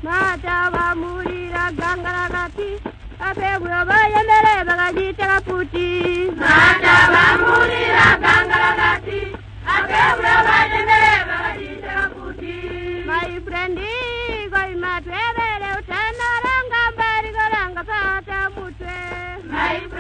mataba muri ragangaragati abebura bayemere bakagitega puti mataba muri ragangaragati abebura bayemere bakagitega puti my friend goi matwebele utanaranga mbari goranga pata mutwe my friend